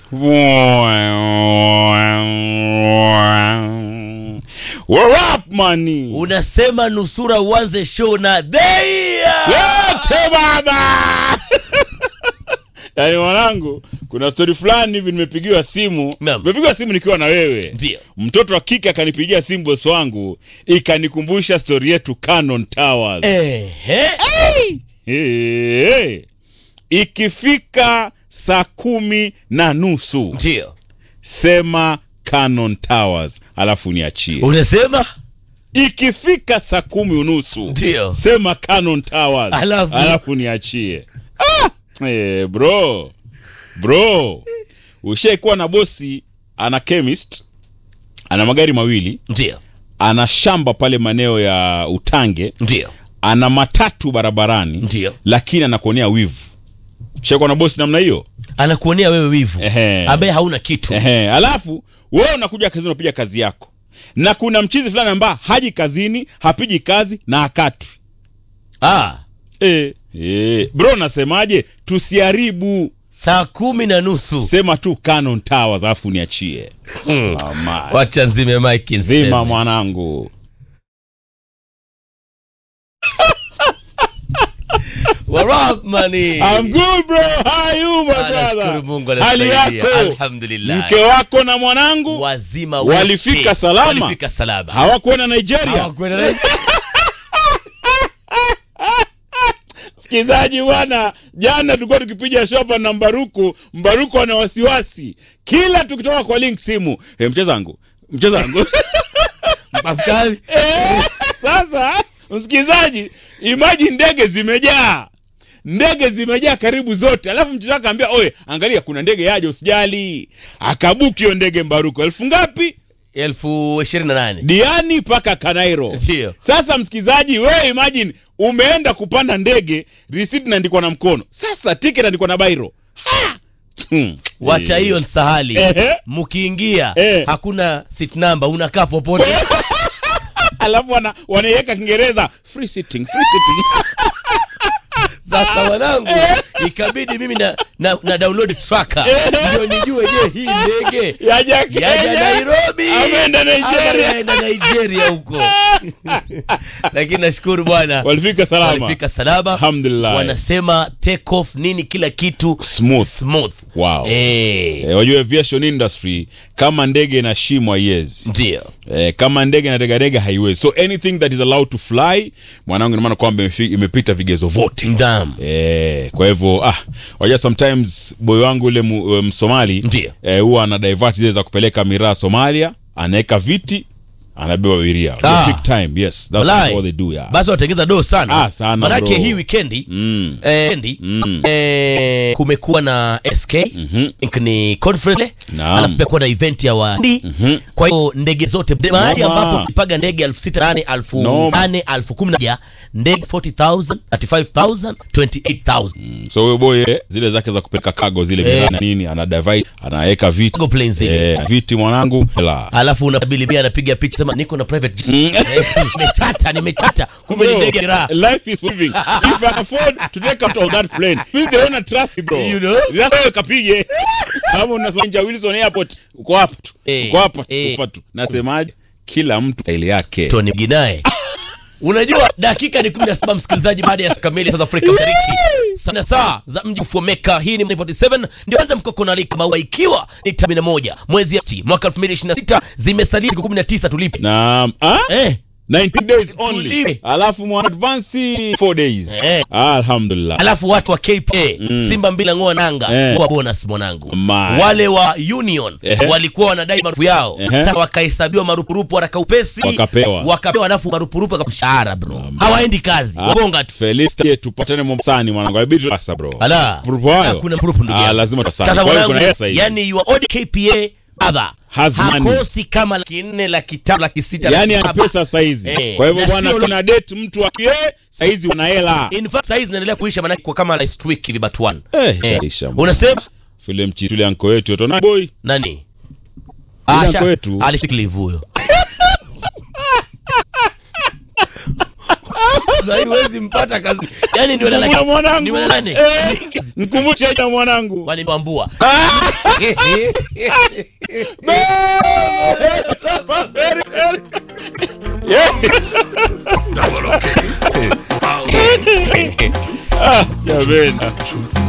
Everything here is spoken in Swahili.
We're up money. unasema nusura uanze show na theia Yote baba. Yaani mwanangu, kuna stori fulani hivi nimepigiwa simu. Naam. Nimepigiwa simu nikiwa na wewe. Ndio. Mtoto wa kike akanipigia simu bosi wangu, ikanikumbusha stori yetu Cannon Towers. Ehe. Hey, hey. Ikifika saa kumi na nusu ndio sema Cannon Towers alafu niachie. unasema Ikifika saa kumi unusu Ndio. sema Cannon Towers Alafu? alafu niachie. Ah! Eh, bro bro, ushaikuwa na bosi ana chemist, ana magari mawili, ndio ana shamba pale maeneo ya Utange, ndio ana matatu barabarani Ndio. lakini anakuonea wivu. Ushaikuwa na bosi namna hiyo? anakuonea wewe wivu Ehe. ambaye hauna kitu Ehe, alafu wewe unakuja kazini unapiga kazi yako, na kuna mchizi fulani ambaye haji kazini, hapigi kazi na hakatwi. ah, E, e, bro, nasemaje? Tusiharibu, saa kumi na nusu sema tu Cannon Towers alafu niachie. Ama, wacha nzime mike zima niseme. mwanangu. What up, money? I'm good bro, how are you my Ah, nashukuru brother? Mungu Hali anasaidia. yako, Alhamdulillah. mke wako na mwanangu wazima wote. Walifika salama? walifika salama hawakwenda Nigeria? Hawakwenda na- Msikilizaji bwana, jana tulikuwa tukipiga shopa na Mbaruku. Mbaruku ana wasiwasi kila tukitoka kwa link simu, e, mchezangu mchezangu Afkari. Eh, Sasa msikilizaji, imagine ndege zimejaa ndege zimejaa karibu zote, alafu mchezaji akaambia oye, angalia kuna ndege yaja, usijali. Akabuki hiyo ndege Mbaruku, elfu ngapi? elfu ishirini na nane Diani mpaka Kanairo. Ndio. Sasa msikilizaji, wewe imagine umeenda kupanda ndege, receipt inaandikwa na mkono, sasa ticket inaandikwa na bairo. Ha! Hmm. wacha Eh. hiyo nsahali Ehe. mkiingia Eh. hakuna sit number unakaa popote Alafu wana, wanaiweka Kiingereza free sitting, free sitting. sasa wanangu ikabidi mimi na, na, na download tracker ndio nijue je hii ndege Yaja yaja Kenya. nairobi Ameenda ama Nigeria. yaenda nigeria huko lakini nashukuru bwana Walifika salama. walifika salama Alhamdulillah. wanasema take off nini kila kitu Smooth. smooth Wow. eh, Eh, wajua aviation industry kama ndege ina shimo haiwezi. ndio Eh, kama ndege na regarega haiwezi. So anything that is allowed to fly, mwanangu, ina maana kwamba imefi- imepita vigezo vote. ndam Eh, kwa hivyo ah, wajua sometimes boy wangu ule mu- eh, Msomali Ndio. eh, huwa ana divert zile za kupeleka miraa Somalia, anaweka viti, anabeba abiria. Ah. Big time, yes. That's Walai. what they do, yeah. basi watengeza doo sana Ah, sana, manake bro. hii wikendi Mm. eh, weekendi, Mm. eh, kumekuwa na sk mm-hmm. ni conference Naam. alafu pia kuwa na event ya wandi mm-hmm. kwa hiyo ndege zote mahali Noma. ambapo ukipaga ndege elfu sita nane elfu Noma. nane elfu kumi na moja ndege 40000 35000 28000 So huyo boy eh, zile zake za kupeleka cargo zile Eh. miraa na nini, ana divide, anaweka viti. Cargo plane zile. Eh, viti mwanangu. La. alafu unabili pia anapiga picha sema niko na private jet Eh, nimechata nimechata kumbe ni Bro, ndege raha life is moving. If I afford to take out of that plane, please they wanna trust me, bro. You know? That's why kapige. Kama unasema nje ya Wilson Airport, uko hapa tu. Eh, Uko hapa, eh. uko hapa tu. Nasemaje? Kila mtu staili yake. Tony Ginae. Unajua dakika ni 17 msikilizaji, baada ya saa kamili saa za Afrika Mashariki, sana saa za mji kufomeka. Hii ni 47 ndio anza mkoko na alika maua, ikiwa ni tarehe 11 mwezi Agosti mwaka 2026, zimesalia siku 19 tulipe Na ah? eh 19 days only. Tulipe. Alafu mwana advance 4 days. Eh. Alhamdulillah. alafu watu wa KPA Simba mbila ngoa nanga Eh. kwa bonus mwanangu My. wale wa Union Ehe. walikuwa wanadai marupu yao Ehe. sasa wakahesabiwa marupurupu haraka upesi Wakapewa. wakapewa alafu marupurupu kwa mshahara bro hawaendi kazi wagonga tu Felista ye tupatane Mombasani mwanangu. Ibidi sasa bro. Ala. Marupurupu hayo? Hakuna marupurupu ndugu Ah, yangu. lazima tutasali. Sasa Kwa hiyo mwanangu, kuna pesa hivi. yani your old KPA other Has money. hakosi kama laki nne laki tano laki sita Yaani laki ana saba. pesa saizi. Eh, Kwa hivyo na bwana sio- kuna date mtu akie saizi wana hela. in fact saizi naendelea kuisha manake kwa kama last week hivi but one Eh, Eh, shaisha, bwana. unasema Vile mchitu yule anko wetu yoto na boy. nani Ila Asha- kwetu. alishika live huyo sasa hivi huwezi mpata kazi yani ndio Mkumbushe mwanangu. ni wa nane Eh, Mkumbushe jina mwanangu. wani wambua Yeah. Ah, jameni.